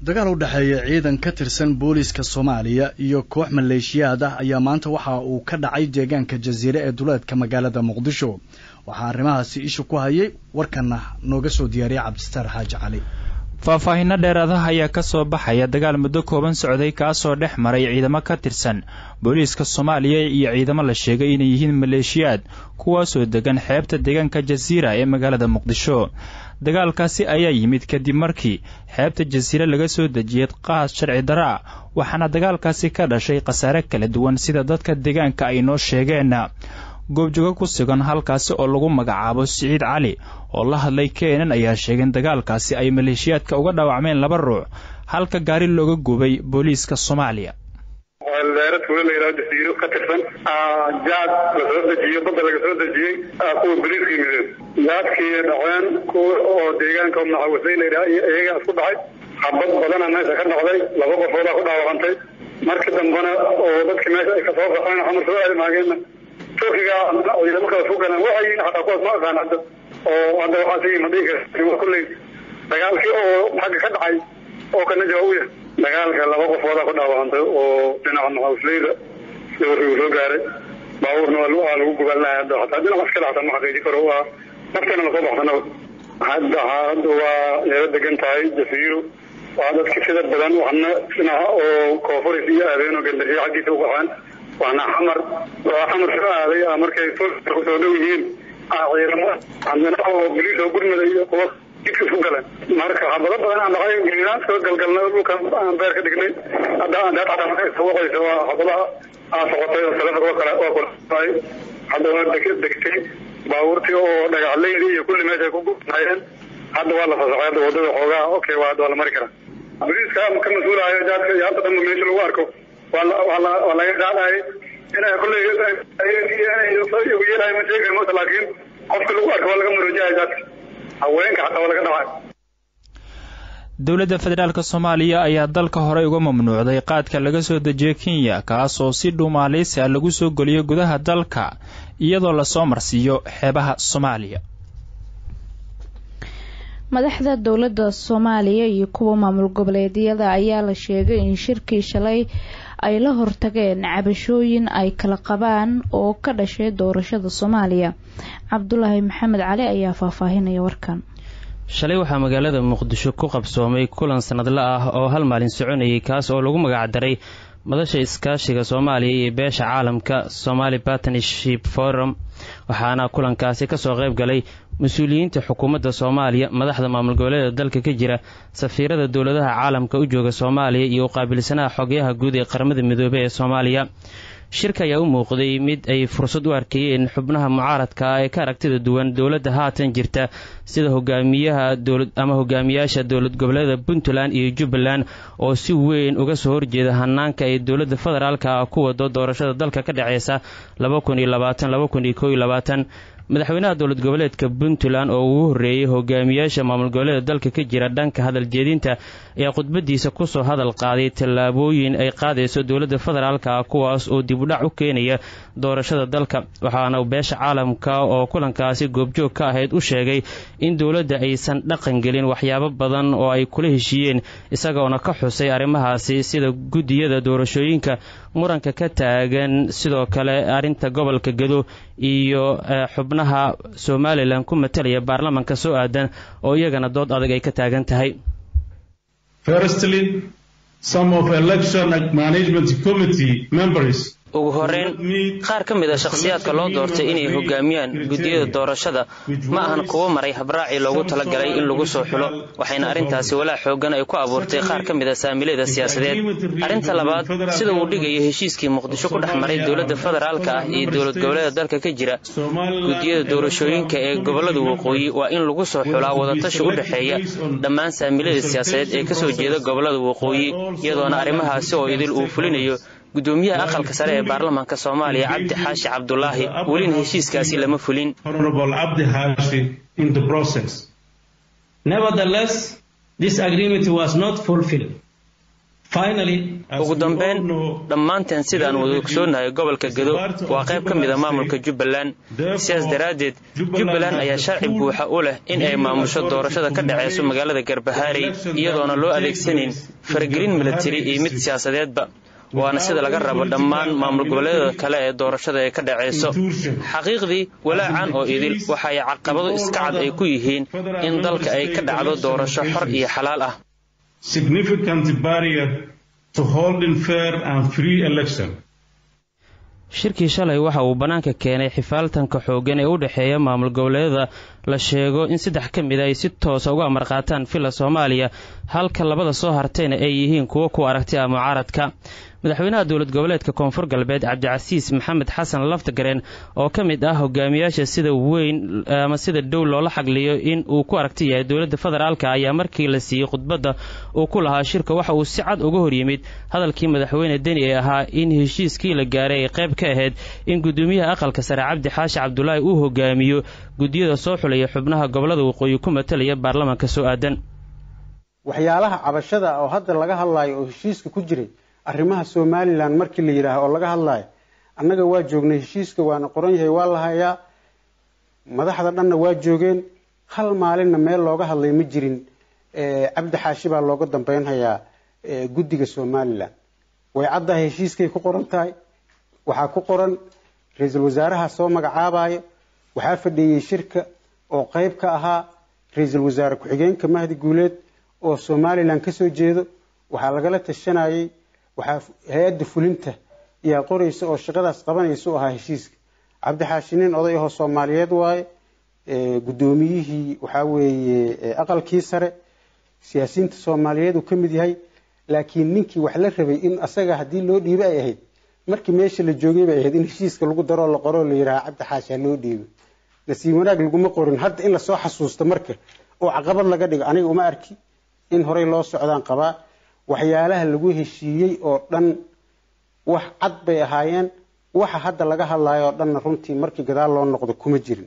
dagaal u dhexeeya ciidan ka tirsan booliiska soomaaliya iyo koox maleeshiyaad ah ayaa maanta waxa uu ka dhacay deegaanka jasiire ee duleedka magaalada muqdisho waxaa arrimahaasi isha ku hayay warkana nooga soo diyaariyay cabdistaar xaaji cali faahfaahinno dheeraadaha ayaa ka soo baxaya dagaal muddo kooban socday kaasoo dhex maray ciidamo ka tirsan booliiska soomaaliya iyo ciidamo la sheegay inay yihiin maleeshiyaad kuwaasoo degan xeebta deegaanka jasiira ee magaalada muqdisho dagaalkaasi ayaa yimid kadib markii xeebta jasiire laga soo dejiyey qaas sharci dara ah waxaana dagaalkaasi ka dhashay khasaare kala duwan sida dadka deegaanka ay noo sheegeen goobjoogo ku sugan halkaasi oo lagu magacaabo siciid cali oo la hadlay keenan ayaa sheegay in dagaalkaasi ay maleeshiyaadka uga dhaawacmeen laba ruux halka gaari looga gubay booliiska soomaaliya leera tuulo la yidhahdo jasiiro ka tirsan jaad la soo dejiyo badda laga soo dejiyey kuwa boliiska yimideen jaadkii dhaceen kuwa oo deegaanka maxawisay la yidhaha iyo iyagaa isku dhacay habad badana meesha ka dhacday laba qofoodaa ku dhaawacantay markii dambena oo dadkii meesha ay kasoo baxeen xamar soo aadmaageenna turkiga ciidamo kala fogalaan waxay yihiin xataa kuwaas ma aqaan hadda oo hadda waxaa sii madhiga kulley dagaalkii oo xagga ka dhacay oo kana jawaab u yahay dagaalka laba qofoodaa ku dhaawacantay oo dhinaca maxaawisleyda si warkii uu soo gaaray baabuurna waa lagu gubaalnaya hadda hataa dhinac iska dhacta ma xaqiiji karo waa nafteena lasoo baxsanaba hadda hadda waa yeelo degan tahay jasiiro waa dadka sida badan waxna dhinaca oo koofuris iyo aadeen oo gandariyo xaggiisa u baxaan waana xamar waa xamar soo aaday markay kusoo dhow yihiin ciidamo haddana oo boliis oo gurmada iyo kuwa jidka isku galeen marka xabado badan aan dhacay gelinaan soo galgalna dhulka aan beer ka dhignay hadda hadda xataa markay sawaqayso waa xabadaha aa socotay oo taleefonka waa kala waa kulaay hadda waa degtay baabuurtii oo dhagaxleydi iyo kulli meesha ku gubnaayeen hadda waa la fasaxay hadda wadada xoogaa okay waa hadda waa la mari karaa boliiska ka mas-uulahayo jaadka iyo hadda dhanba meesha lagu arko waa laga qaadayay inay kulley igu yeelahay ma sheegi karmo laakiin qofka lagu arko waa laga maroojahaya jaadka haweenka xataa waa laga dhacay dowladda federaalk soomaaliya ayaa dalka horey uga mamnuucday qaadka laga soo dejiyay kenya kaasoo si dhuumaaleysi ah lagu soo geliyo gudaha dalka iyadoo lasoo marsiiyo xeebaha soomaaliya madaxda dowladda soomaaliya iyo kuwa maamul goboleedyada ayaa la sheegay in shirkii shalay ay la hortageen cabashooyin ay kala qabaan oo ka dhashay doorashada soomaaliya cabdulaahi maxamed cali ayaa faahfaahinaya warkan shalay waxaa magaalada muqdisho ku qabsoomay kulan sanadla ah oo hal maalin soconayay kaas oo lagu magacdaray madasha iskaashiga soomaaliya iyo beesha caalamka somali partnership forum waxaana kulankaasi kasoo qayb galay mas-uuliyiinta xukuumadda soomaaliya madaxda maamul goboleeda dalka ka jira safiirada dowladaha caalamka u jooga soomaaliya iyo uqaabilsanaha xogyaha guud ee qaramada midoobey ee soomaaliya shirka ayaa u muuqday mid ay fursad u arkayeen xubnaha mucaaradka ah ee ka aragtida duwan dowladda haatan jirta sida hogaamiyaha dowlad ama hogaamiyaasha dowlad goboleeda puntland iyo jubbaland oo si weyn uga soo horjeeda hanaanka ay dowladda federaalka ah ku wado doorashada dalka ka dhexeysa madaxweynaha dowlad goboleedka puntland oo ugu horreeyey hogaamiyaasha maamul goboleeda dalka ka jira dhanka hadal jeedinta ayaa khudbadiisa kusoo hadal qaaday tallaabooyin ay qaadayso dowladda federaalka ah kuwaas oo dib u dhac u keenaya doorashada dalka waxaana beesha caalamka oo kulankaasi goobjoog ka ahayd u sheegay in dowladda aysan dhaqan gelin waxyaabo badan oo ay kula heshiiyeen isagoona ka xusay arrimahaasi sida guddiyada doorashooyinka muranka ka taagan sidoo kale arrinta gobolka gado iyo xubnaha somalilan ku matalaya baarlamanka soo aadan oo iyagana dood adag ay ka taagan tahay ugu horeyn qaar ka mid a shakhsiyaadka loo doortay inay hogaamiyaan guddiyada doorashada ma ahan kuwo maray habraacii loogu talagalay in lagu soo xulo waxayna arrintaasi walaac xoogan ay ku abuurtay qaar ka mid a saamilayda siyaasadeed arrinta labaad sida uu dhigayo heshiiskii muqdisho ku dhex maray dowladda federaalka ah iyo dowlad goboleeda dalka ka jira guddiyada doorashooyinka ee gobolada waqooyi waa in lagu soo xulaa wadatashi u dhexeeya dhammaan saamilayda siyaasadeed ee kasoo jeeda gobolada waqooyi iyadoona arrimahaasi oo idil uu fulinayo gudoomiyaha aqalka sare ee baarlamaanka soomaaliya cabdi xaashi cabdulaahi welina heshiiskaasi lama fulin ugu dambeyn dhammaanteen sidaan wada ogsoonahay gobolka gedo waa qayb ka mida maamulka jubbaland sidaas daraaddeed jubbaland ayaa sharci buuxa u leh in ay maamusho doorashada ka dhacayso magaalada garbahaarey iyadoona loo adeegsanayn faragelin milatari iyo mid siyaasadeedba waana sida laga rabo dhammaan maamul goboleedyada kale ee doorashada ee ka dhacayso xaqiiqdii walaacan oo idil waxay caqabado iska cad ay ku yihiin in dalka ay ka dhacdo doorasho xor iyo xalaal ah shirkii shalay waxa uu bannaanka keenay xifaaltanka xooggan ee u dhexeeya maamul goboleedyada la sheego in saddex ka mid a ay si toosa uga amar qaataan villa soomaaliya halka labada soo hartayna ay yihiin kuwo ku aragti ah mucaaradka madaxweynaha dowlad goboleedka koonfur galbeed cabdicasiis maxamed xasan laftagareen oo ka mid ah hogaamiyaasha sida weyn ama sida dhow loola xagliyo in uu ku aragti yahay dowladda federaalka ayaa markii la siiyey khudbadda uu ku lahaa shirka waxa uu si cad uga hor yimid hadalkii madaxweyne deni ee ahaa in heshiiskii la gaaray ay qayb ka ahayd in guddoomiyaha aqalka sare cabdi xaashi cabdulaahi uu hogaamiyo guddiyada soo xulaya xubnaha gobolada waqooyi ku matalaya baarlamaanka soo aadan waxyaalaha cabashada oo hadda laga hadlaayo oo heshiiska ku jiray arrimaha somalilan markii la yidhaaho oo laga hadlaayo annaga waa joognay heshiiska waana qoran yahay waa la hayaa madaxda dhanna waa joogeen hal maalinna meel looga hadlay ma jirin cabdi xaashi baa looga dambeynhayaa guddiga somalilan way caddahay heshiiskay ku qoran tahay waxaa ku qoran ra-iisul wasaaraha soo magacaabayo waxaa fadhiiyey shirka oo qeyb ka ahaa ra-iisul wasaare ku-xigeenka mahdi guuleed oo somalilan kasoo jeedo waxaa lagala tashanayay waxaa hay-adda fulinta yaa qoraysa oo shaqadaas qabanaysa u ahaa heshiiska cabdixaashi nin oday ahoo soomaaliyeed waaye guddoomiyihii waxaa weeye aqalkii sare siyaasiyiinta soomaaliyeed uu ka mid yahay laakiin ninkii wax la rabay in asaga haddii loo dhiibo ay ahayd markii meesha la joogay bay ahayd in heshiiska lagu daroo la qoroo la yidhaha cabdixaashi ha loo dhiibo nasiib wanaag laguma qorin hadda in lasoo xasuusto marka oo caqabad laga dhigo aniga uma arki in horey loo socdaan qabaa waxyaalaha lagu heshiiyey oo dhan wax cad bay ahaayeen waxa hadda laga hadlayo oo dhanna runtii markii gadaal loo noqdo kuma jirin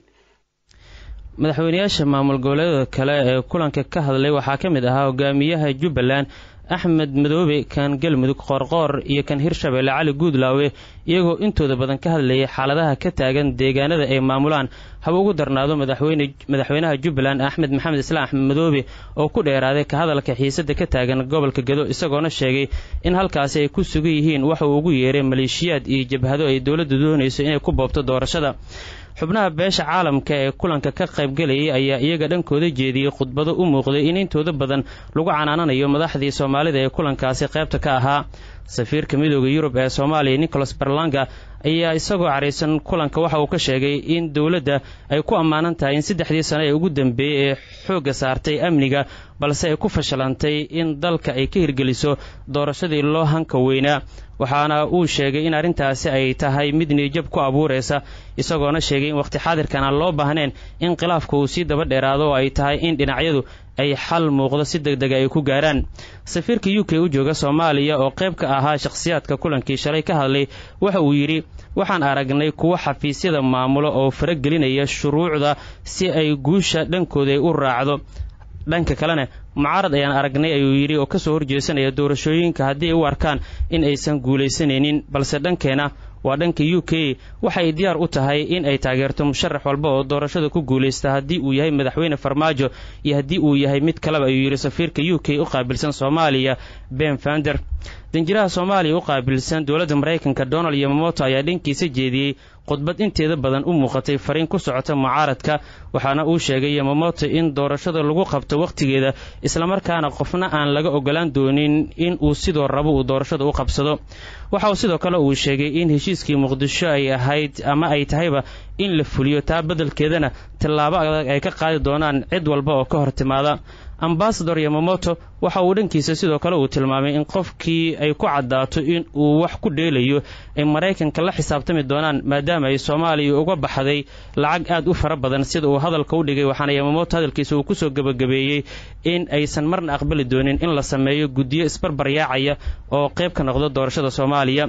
madaxweynayaasha maamul goboleedada kale ee kulanka ka hadlay waxaa ka mid ahaa hogaamiyaha jubbaland axmed madoobe kan galmudug qoorqoor iyo kan hirshabeelle cali guudlaawe iyagoo intooda badan ka hadlayay xaaladaha ka taagan deegaanada ay maamulaan haba ugu darnaado madaxweynaha jubbaland axmed maxamed islaam axmed madoobe oo ku dheeraaday ka hadalka xiisada ka taagan gobolka gedo isagoona sheegay in halkaasi ay ku sugan yihiin waxa uu ugu yeeray maleeshiyaad iyo jabhado ay dowladda doonayso inay ku boobto doorashada xubnaha beesha caalamka ee kulanka ka qaybgelayay ayaa iyaga dhankooda jeediyey khudbado u muuqday in intooda badan lagu canaananayo madaxdii soomaalida ee kulankaasi qaybta ka ahaa safiirka midooda yurub ee soomaaliya nicholas berlanga ayaa isagoo caraysan kulanka waxa uu ka sheegay in dowladda ay ku ammaanan tahay in saddexdii sano ee ugu dambeeyey ee xoogga saartay amniga balse ay ku fashilantay in dalka ay ka hirgeliso doorashadii loo hanka weynaa waxaana uu sheegay in arrintaasi ay tahay mid niijab ku abuuraysa isagoona sheegay in wakhti xaadirkan aan loo baahneen in khilaafka uu sii daba dheeraado oo ay tahay in dhinacyadu ay xal muuqdo si deg dega ay ku gaaraan safiirka u k u jooga soomaaliya oo qayb ka ahaa shakhsiyaadka kulankii shalay ka hadlay waxa uu yidhi waxaan aragnay kuwo xafiisyada maamulo oo faragelinaya shuruucda si ay guusha dhankooda u raacdo dhanka kalena mucaarad ayaan aragnay ayuu yidhi oo kasoo horjeesanaya doorashooyinka haddii ay u arkaan in aysan guulaysanaynin balse dhankeena waa dhanka u k waxay diyaar u tahay in ay taageerto musharax walba oo doorashada ku guulaysta haddii uu yahay madaxweyne farmaajo iyo haddii uu yahay mid kaleba ayuu yidhi safiirka u k u qaabilsan soomaaliya ben fander danjiraha soomaaliya u qaabilsan dowladda maraykanka donald yomamoto ayaa dhankiisa jeediyey khudbad inteeda badan u muuqatay fariin ku socota mucaaradka waxaana uu sheegay yomamoto in doorashada lagu qabto wakhtigeeda islamarkaana qofna aan laga ogolaan doonin in uu sidoo rabo uu doorashada u qabsado waxa uu sidoo kale uu sheegay in heshiiskii muqdisho ay ahayd ama ay tahayba in la fuliyo taa beddelkeedana tallaabo adag ay ka qaadi doonaan cid walba oo ka hor timaada ambasador yomamoto waxa uu dhankiisa sidoo kale uu tilmaamay in qofkii ay ku caddaato in uu wax ku dheelayo ay maraykanka la xisaabtami doonaan maadaama ay soomaaliya uga baxday lacag aad u fara badan sida uu hadalka u dhigay waxaana yomamoto hadalkiisa uu kusoo gebagabeeyey in aysan marna aqbali doonin in la sameeyo guddiyo isbarbaryaacaya oo qayb ka noqdo doorashada soomaaliya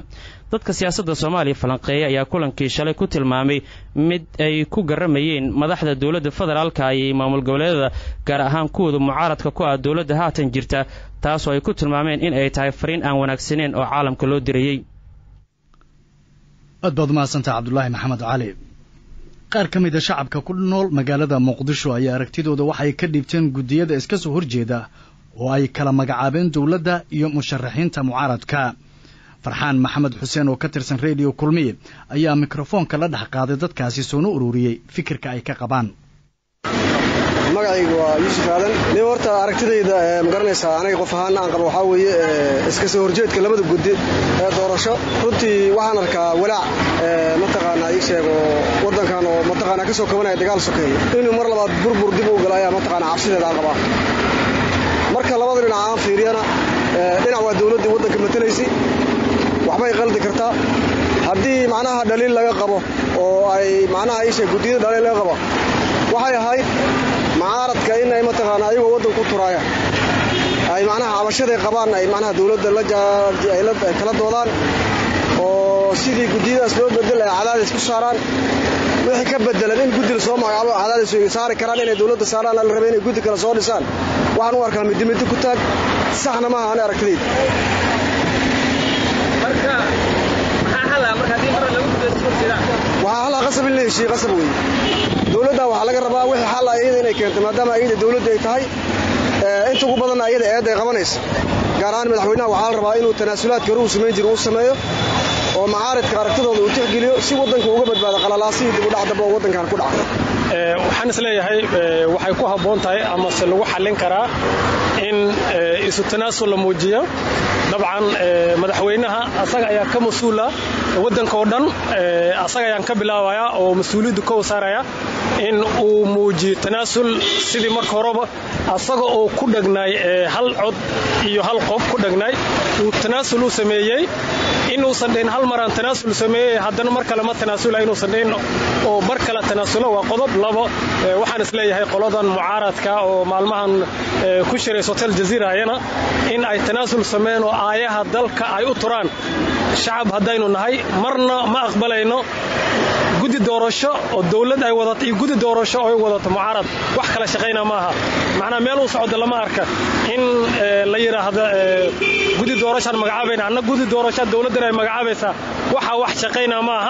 dadka siyaasadda soomaaliya falanqeeya ayaa kulankii shalay ku tilmaamay mid ay ku garamayeen madaxda dowladda federaalka iyo maamul goboleedada gaar ahaan kuwooda mucaaradka ku ah dowladda haatan jirta taasoo ay ku tilmaameen in ay tahay fariin aan wanaagsaneyn oo caalamka loo dirayey aad baad umahadsantaha cabdulaahi maxamed cali qaar ka mida shacabka ku nool magaalada muqdisho ayaa aragtidooda waxay ka dhiibteen guddiyada iska soo horjeeda oo ay kala magacaabeen dowladda iyo musharaxiinta mucaaradka farxaan maxamed xuseen oo ka tirsan rediyo kulmiye ayaa mikrofoonka la dhex qaaday dadkaasi soona ururiyey fikirka ay ka qabaan magacayga waa yuusuf aadan nin horta aragtidayda ma garanaysaa aniga qof ahaana aan qabo waxaa weeye iska soo horjeedka labada guddi ee doorasho runtii waxaan arkaa walaac mataqaanaa ii sheego waddankan oo mataqaanaa ka soo kabanaya dagaal sokeeye inuu mar labaad burbur dib u galo ayaa mataqaanaa cabsideeda aan qabaa marka labada dhinac aan fiiriyana dhinac waa dowladdii waddanka matalaysay waxbay qaldi kartaa haddii macnaha dhaliil laga qabo oo ay macnaha ii sheeg guddiyada dhaliil laga qabo waxay ahayd mucaaradka in ay mataqaana ayagoo waddanku turaaya ay macnaha cabashaday qabaan ay macnaha dowladda ay kala doodaan oo sidii guddiyadaas loo bedel ay cadaadis ku saaraan wixii ka bedelan in guddi la soo magacaabo cadaadis saari karaan inay dowladda saaraan la raba inay guddi kale soo dhisaan waxaan u arkaa middi middi ku taag saxna maaha ani aragtidayda waxaa halaa qasab in la heshiiye qasab weeye dowladda waxaa laga rabaa wixii xal ah iyada inay keento maadaama ayada dowladda ay tahay inta ugu badanna ayada eedda ay qabanaysa gaar ahaan madaxweynaha waxaa la rabaa inuu tanaasulaadka hore uu samayn jiro uu sameeyo oo macaaridka aragtidooda uu tixgeliyo si waddanka uga badbaado qalalaasihii dib u dhac damba oo waddankan ku dhaca waxaan isleeyahay waxay ku habboon tahay amase lagu xallin karaa in isu tanaasul la muujiyo dabcan madaxweynaha asaga ayaa ka mas-uula waddanka oo dhan asaga ayaan ka bilaabayaa oo mas-uuliyaddu ka wasaaraya in uu muujiyo tanaasul sidii marka horeba asaga oo ku dhegnaay hal cod iyo hal qof ku dhegnaay uu tanaasul u sameeyey inuusan dhahin hal maraan tanaasul sameeyey haddana mar kale ma tanaasula inuusan dhahin oo mar kale tanaasulo waa qodob labo waxaan isleeyahay qoladan mucaaradka oo maalmahan ku shirays hotel jaziira ayana in ay tanaasul sameeyeen oo aayaha dalka ay u turaan shacab haddaynu nahay marna ma aqbalayno guddi doorasho oo dowlad ay wadato iyo guddi doorasho oo ay wadato mucaarad wax kala shaqayna maaha macnaa meel u socdo lama arka in la yidhaahdo guddi doorashaan magacaabayna anna guddi doorashaa dowladdan ay magacaabaysaa waxa wax shaqayna maaha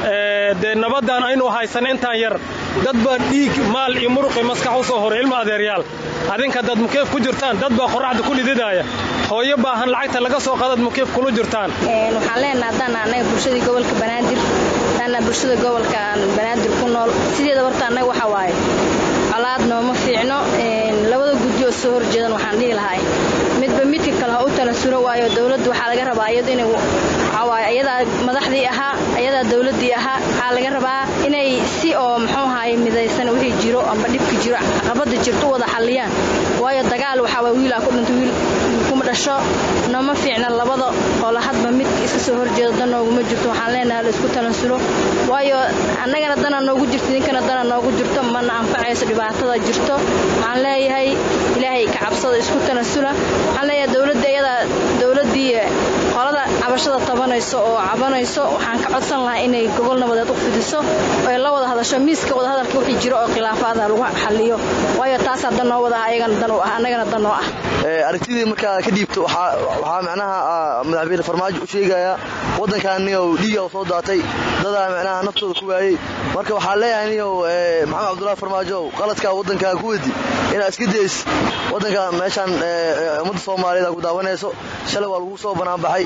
dee nabaddan aynu haysan intaan yar dad baa dhiig maal iyo muruqi maskax u soo horay ilma adeeryaal adinka dad mukeef ku jirtaan dad baa qorraxda ku dhididaya hooyo baahan lacagta laga soo qaadaad mukeef kula jirtaan waxaan leenaha haddaan annaga bulshadii gobolka banaadir haddaana bulshada gobolka banaadir ku nool sideeda horta annaga waxa waaye colaad nooma fiicno labada guddi oo soo horjeedan waxaan dhihi lahay midba midka kale ha u tanasulo waayo dowladdu waxaa laga rabaa iyadu inay waxawaaye ayadaa madaxdii ahaa ayadaa dowladdii ahaa waxaa laga rabaa inay si oo muxuu ahaay midaysan wixii jiro amba dhibki jiro caqabada jirto u wada xalliyaan waayo dagaal waxaa waay wiilaa ku dhinto wiil kuma dhasho nooma fiicna labada qolo hadba mid iska soo horjeedo dan nooguma jirto waxaan leenahay la isku tanasulo waayo annagana dana noogu jirto idinkana dana noogu jirto mana anfacayso dhibaatada jirto waxaan leeyahay ilaahay ka cabsada isku tanasula waxaan leeyahay dowladda iyadaa dowladdii qolada cabashada tabanayso oo cabanayso waxaan ka codsan lahaa inay gogol nabadeed u fidiso oo ay la wada hadasho miiska wadahadalka wixii jiro oo khilaafaada lagu xaliyo waayo taasaa dan noo wada ah ayagana dan u ah annagana dan noo ah aragtidii markaa ka dhiibto waxaa macnaha madaxweyne farmaajo u sheegayaa waddankaaniyow dhiiga soo daatay dadaa macnaha naftooda ku waayey marka waxaa leeyahay niyow maxamed cabdullahi farmaajo qaladkaa waddankaa ku wedi inaad iska days waddanka meeshaan ummadda soomaaliyeed ku daawanayso shalay waa lagu soo banaanbaxay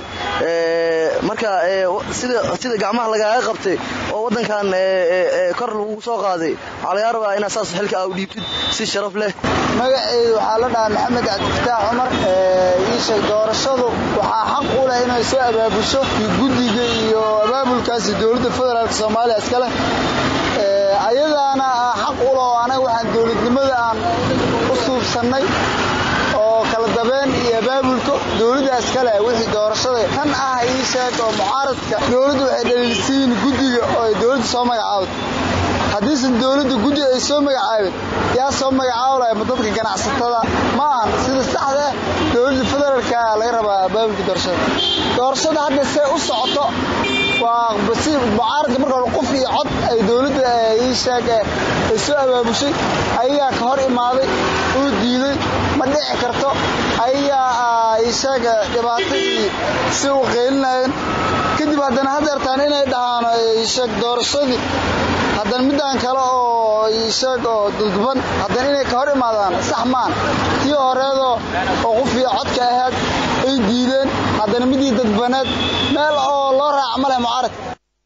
marka sida gacmaha lagaaga qabtay oo waddankan kor lagu soo qaaday waxaa lagaa rabaa inaad saas xilka aa u dhiibtid si sharaf leh magaceedu waxaa la dhahaa maxamed cabdifataax cumar iisheeg doorashadu waxaa xaq u leh inay soo abaabusho guddiga iyo abaabulkaasi dowladda federaalk soomaaliya iska leh ayadaana xaq u leh oo anaga waxaan dowladnimada aan u suubsannay oo kala dabeen iyo abaabulka dowladdaas kale wixii doorashada tan ah ii sheeg oo mucaaradka dowladdu waxay dhaliilsiin guddiga oo ay dowladda soo magacaawda haddiisan dowladda guddi ay soo magacaabin yaa soo magacaabo lahay ma dadka ganacsatada ma ahan sida saxda dowladda federaalka laga rabaa abaabulka doorashada doorashada hadda see u socoto waa si mucaaradka marka hore qof iyo cod ay dowladda ii sheeg ay soo abaabushay ayagaa ka hor imaaday uu diiday ma dhici karto ayagaa ii sheeg dhibaatadii si u qeylinayeen kadib haddana hadeertaan inay dhahaan sheeg doorashadii haddana midaan kale oo sheeg oo dulduban haddana inay ka hor imaadaan sax maan tii horeedoo oo qofiyo codka ahayd ay diideen haddana midii dadbaneed meel oo loo raaca ma leh mucaarad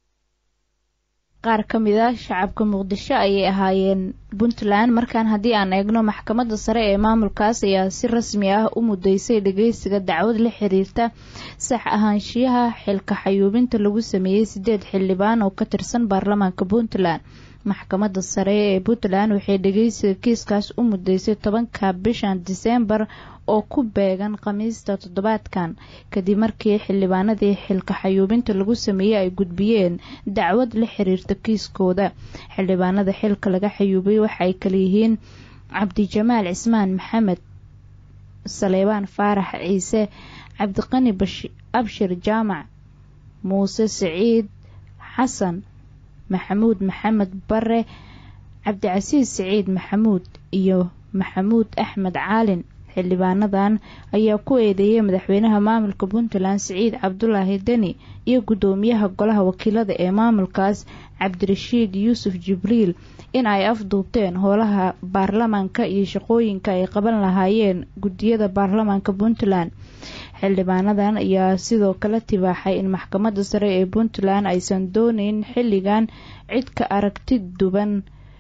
qaar ka mid a shacabka muqdisho ayay ahaayeen puntland markaan haddii aan eegno maxkamadda sare ee maamulkaas ayaa si rasmi ah u mudeysay dhageysiga dacwad la xiriirta sax ahaanshiyaha xilka xayuubinta lagu sameeyey sideed xildhibaan oo ka tirsan baarlamaanka puntland maxkamadda sare ee puntland waxay dhageysiga kiiskaas u mudeysay tobanka bishan diseembar oo ku beegan khamiista toddobaadkan kadib markii xildhibaanadii xilka xayuubinta lagu sameeyey ay gudbiyeen dacwad la xiriirta kiiskooda xildhibaanada xilka laga xayuubay waxa ay kaleyihiin cabdijamaal cismaan maxamed saleebaan faarax ciise cabdiqani abshir jaamac muuse siciid xasan maxamuud maxamed bare cabdicasiis siciid maxamuud iyo maxamuud axmed caalin xildhibaanadan ayaa ku eedeeyay madaxweynaha maamulka puntland siciid cabdulaahi deni iyo guddoomiyaha golaha wakiilada ee maamulkaas cabdirashiid yuusuf jibriil in ay afduubteen howlaha baarlamaanka iyo shaqooyinka ay qaban lahaayeen guddiyada baarlamaanka puntland xildhibaanadan ayaa sidoo kale tibaaxay in maxkamadda sare ee puntland aysan dooneyn xilligan cid ka aragti duban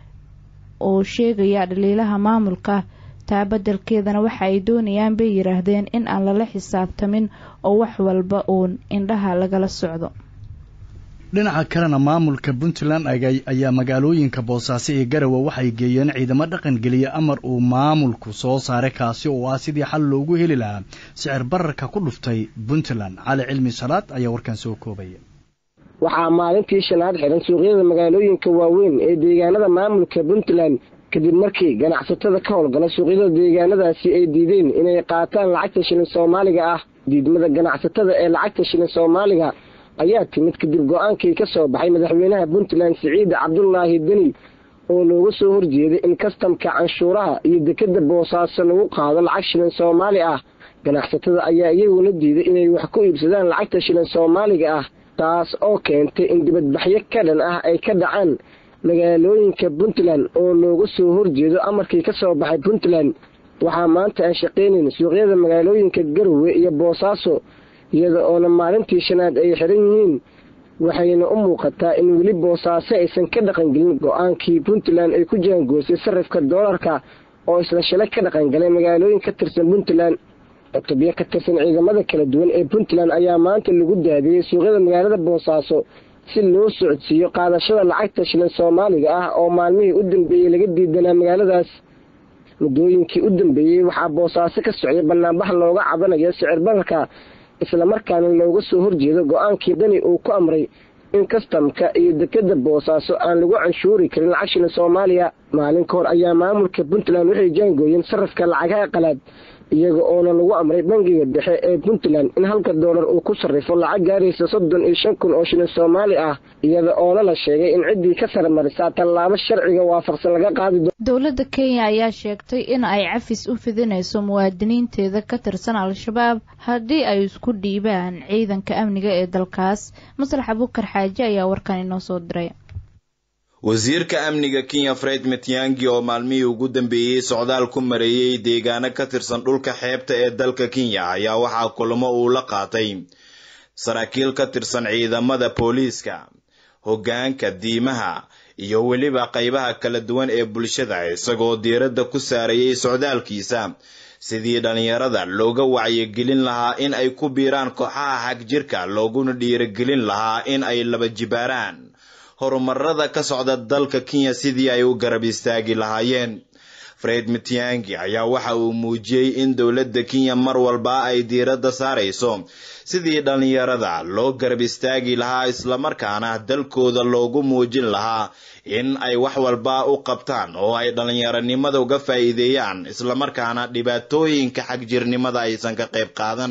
oo sheegaya dhaliilaha maamulka taa beddelkeedana waxa ay doonayaan bay yidhaahdeen in aan lala xisaabtamin oo wax walba uun indhaha lagala socdo dhinaca kalena maamulka puntland ayaa magaalooyinka boosaaso iyo garowe waxay geeyeen ciidamo dhaqan geliya amar uu maamulku soo saaray kaasi oo ah sidii xal loogu heli lahaa sicir bararka ku dhuftay puntland cali cilmi salaad ayaa warkan soo koobaya waxaa maalintii shanaad xiran suuqyada magaalooyinka waaweyn ee deegaanada maamulka puntland kadib markii ganacsatada ka howlgala suuqyada deegaanadaasi ay diideen inay qaataan lacagta shilin soomaaliga ah diidmada ganacsatada ee lacagta shilin soomaaliga ayaa timid kadib go-aankii ka soo baxay madaxweynaha puntland siciid cabdulaahi deni oo looga soo horjeeday in kastamka canshuuraha iyo dekeda boosaaso lagu qaado lacag shilin soomaali ah ganacsatada ayaa iyaguna diiday inay wax ku iibsadaan lacagta shilin soomaaliga ah taas oo keentay in dibadbaxyo ka dhan ah ay ka dhacaan magaalooyinka puntland oo looga soo horjeedo amarkii ka soo baxay puntland waxaa maanta aan shaqaynayn suuqyada magaalooyinka garowe iyo boosaaso iyada oona maalintii shanaad ay xiran yihiin waxayna u muuqataa in weli boosaaso aysan ka dhaqangelin go-aankii puntland ay ku jaangoosay sarifka doolarka oo isla shalay ka dhaqangalay magaalooyin ka tirsan puntland cutubyo ka tirsan ciidamada kala duwan ee puntland ayaa maanta lagu daadiyey suuqyada magaalada boosaaso si loo socodsiiyo qaadashada lacagta shilin soomaaliga ah oo maalmihii u dambeeyey laga diidanaa magaaladaas muddooyinkii u dambeeyey waxaa boosaaso ka socday banaanbax looga cabanayo sicir bararka islamarkaana looga soo horjeedo go-aankii dani uu ku amray in kastamka iyo dekeda boosaaso aan lagu canshuuri karin lacag shilin soomaaliya maalin ka hor ayaa maamulka puntland waxay jaangooyeen sarafka lacagaha qalaad iyaga oona lagu amray bangiga dhexe ee puntland in halka doolar uu ku sarrifo lacag gaaraysa soddon iyo shan kun oo shilin soomaali ah iyada oona la sheegay in ciddii ka sarmarisaa tallaabo sharciga waafaqsan laga qaadi doono dowladda kenya ayaa sheegtay in ay cafis u fidinayso muwaadiniinteeda ka tirsan al-shabaab haddii ay isku dhiibaan ciidanka amniga ee dalkaas maslax abukar xaaji ayaa warkan inoo soo diray wasiirka amniga kenya fred matiangi oo maalmihii ugu dambeeyey socdaal ku mareeyey deegaano ka tirsan dhulka xeebta ee dalka kenya ayaa waxaa kulamo uu la qaatay saraakiil ka tirsan ciidamada booliiska hoggaanka diimaha iyo weliba qaybaha kala duwan ee bulshada isagoo diiradda ku saarayay socdaalkiisa sidii dhallinyarada looga wacyigelin lahaa in ay ku biiraan kooxaha xagjirka looguna dhiirigelin lahaa in ay laba jibaaraan horumarada ka socda dalka kenya sidii ay u garab istaagi lahaayeen fred mitiangi ayaa waxa uu muujiyey in dowladda kenya mar walba ay diiradda saarayso sidii dhallinyarada loo garab istaagi lahaa islamarkaana dalkooda loogu muujin lahaa in ay wax walba u qabtaan oo ay dhallinyaronimada uga faa'iideeyaan islamarkaana dhibaatooyinka xagjirnimada aysan ka qayb qaadan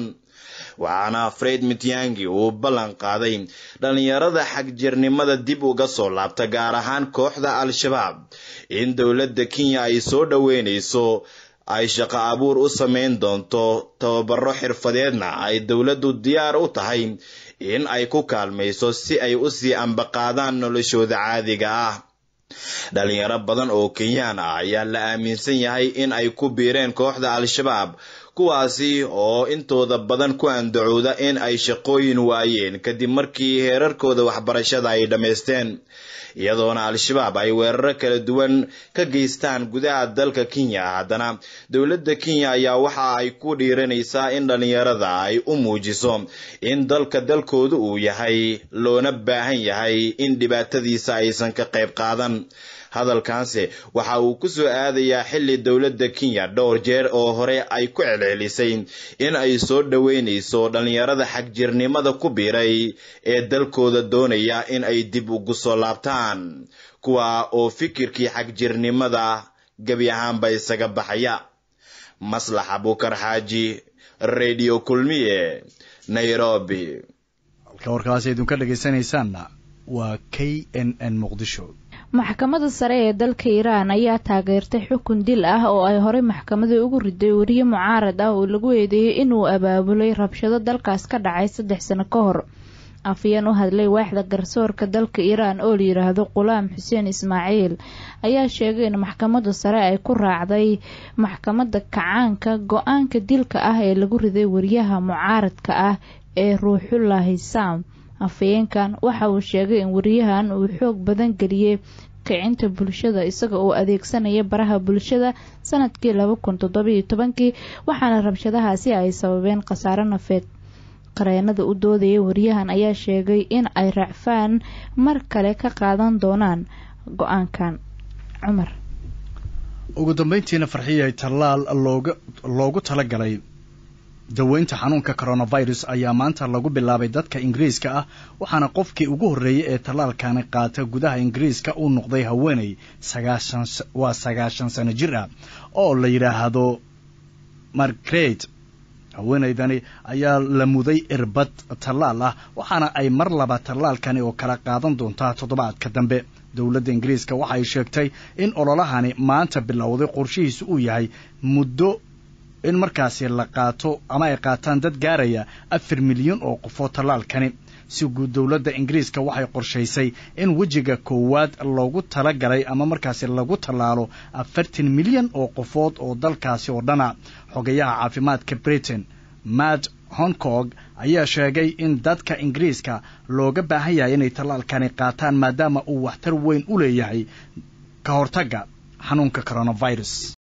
waxaana fred mityangi uu ballan qaaday dhallinyarada xagjirnimada dib uga soo laabta gaar ahaan kooxda al-shabaab in dowladda kenya ay soo dhoweynayso ay shaqo abuur u samayn doonto tababaro xirfadeedna ay dowladdu diyaar u tahay in ay ku kaalmayso si ay u sii ambaqaadaan noloshooda caadiga ah dhalinyaro badan oo kenyaan ah ayaa la aaminsan yahay in ay ku biireen kooxda al-shabaab kuwaasi oo intooda badan ku andacooda in ay shaqooyin waayeen kadib markii heerarkooda waxbarashada ay dhammaysteen iyadoona al-shabaab ay weeraro kala duwan ka geystaan gudaha dalka kenya haddana dowladda kenya ayaa waxa ay ku dhiiranaysaa in dhallinyarada ay u muujiso in dalka dalkoodu uu yahay loona baahan yahay in dhibaatadiisa aysan ka qayb qaadan hadalkaanse waxa uu ku soo aadayaa xilli dowladda kenya dhowr jeer oo hore ay ku celcelisay in ay soo dhoweynayso dhallinyarada xagjirnimada ku biiray ee dalkooda doonaya in ay dib ugu soo laabtaan kuwa oo fikirkii xagjirnimada gebi ahaanba isaga baxaya maslax abukar xaaji radio kulmiye nairobi halka warkaas idinka dhegaysanaysaanna waa k n n muqdisho maxkamadda sare ee dalka iiraan ayaa taageertay xukun dil ah oo ay horey maxkamadii ugu riday weriye mucaarad ah oo lagu eedeeyey inuu abaabulay rabshado dalkaas ka dhacay saddex sano ka hor afayeen u hadlay waaxda garsoorka dalka iiraan oo la yidhaahdo qulaam xuseen ismaaciil ayaa sheegay in maxkamadda sare ay ku raacday maxkamadda kacaanka go-aanka dilka ah ee lagu riday weriyaha mucaaradka ah ee ruuxullaahi saam afayeenkan waxa uu sheegay in weriyahan uu xoog badan geliyey kicinta bulshada isaga oo adeegsanaya baraha bulshada sanadkii laba kun toddobiyo tobankii waxaana rabshadahaasi ay sababeen khasaaro nafeed qareenada u doodaya weriyahan ayaa sheegay in ay racfaan mar kale ka qaadan doonaan go-aankan cumar ugu dambeyntiina farxiyay tallaal looga loogu talagalay daweynta xanuunka coronavirus ayaa maanta lagu bilaabay dadka ingiriiska ah waxaana qofkii ugu horreeyey ee tallaalkani qaata gudaha ingiriiska uu noqday haweeney sagaashan waa sagaashan sano jir ah oo la yidhaahdo margret haweeneydani ayaa la muday irbad tallaal ah waxaana ay mar laba tallaalkani oo kala qaadan doontaa toddobaadka dambe dowladda ingiriiska waxa ay sheegtay in ololahani maanta bilowday qorshihiisu uu yahay muddo in markaasi la qaato ama ay qaataan dad gaaraya afar milyan oo qofoo tallaalkani si guud dowladda ingiriiska waxay qorshaysay in wejiga koowaad loogu talagalay ama markaasi lagu tallaalo afartan milyan oo qofood oo dalkaasi oo dhana xogayaha caafimaadka britain matt honkong ayaa sheegay in dadka ingiriiska looga baahan yahay inay tallaalkani qaataan maadaama uu waxtar weyn u leeyahay ka hortagga xanuunka coronavirus